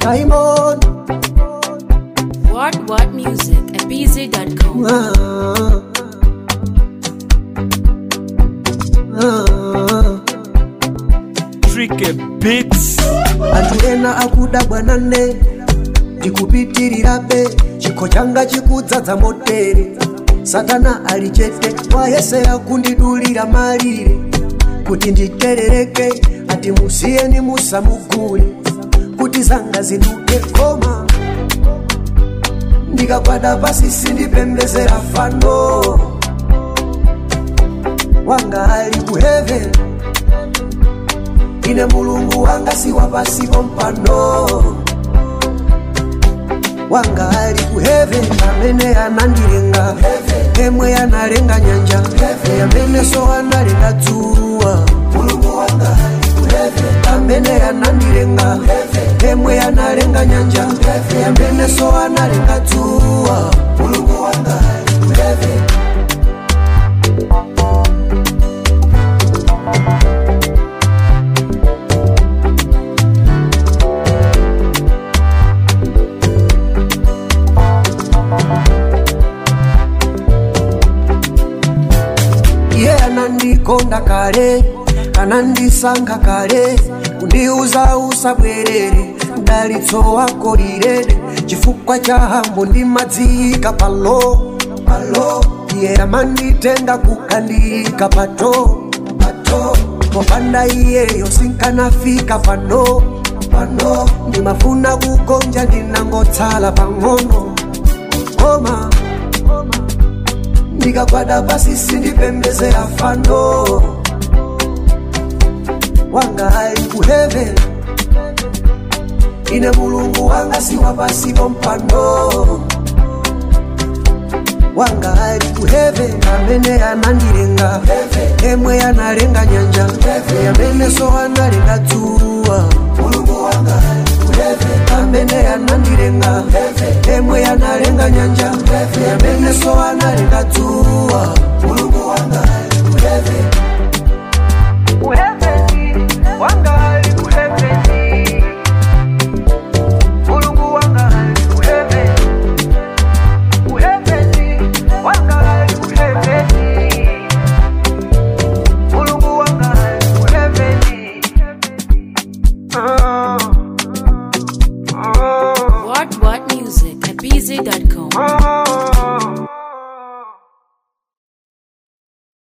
Simon What What Music at BZ.com. ah, ah. Tricky Beats. anthu ena akuda bwanane ndikupitirirabe chikho changa chikudzadza motere satana ali chete wayesera kundidulira malire kuti nditerereke ati musiyeni musamugule kuti zanga ziduke koma ndikagwada pasi sindipembezera fano wanga ali ku heaven ine mulungu wanga si wapasipo mpano wanga ali ku heaven amene anandilenga emwe analenga nyanja amene so analenga dzuwa mulungu wanga ali ku heaven amene anandilenga emwe analenga nyanja amene so analenga dzuwa mulungu wanga ali ku heaven iye anandikonda kale anandisankha kale kundiuza usabwerere mdalitso wako lilede chifukwa cha hambo ndimadziyika palo palo iye amanditenga kukandiyika pato pato popanda iyeyo sinkanafika pano pano ndimafuna kugonja ndinangotsala pang'ono koma ndikagwada pasi sindipembezera fano wanga ali ku heaven ine mulungu wanga si wapasipo mpano wanga ali ku heaven amene anandilenga emwe analenga nyanja amene so analenga dzuwa mulungu wanga ali ku heaven amene anandilenga emwe analenga nyanja amene so analenga dzuwa mulungu wanga ali ku heaven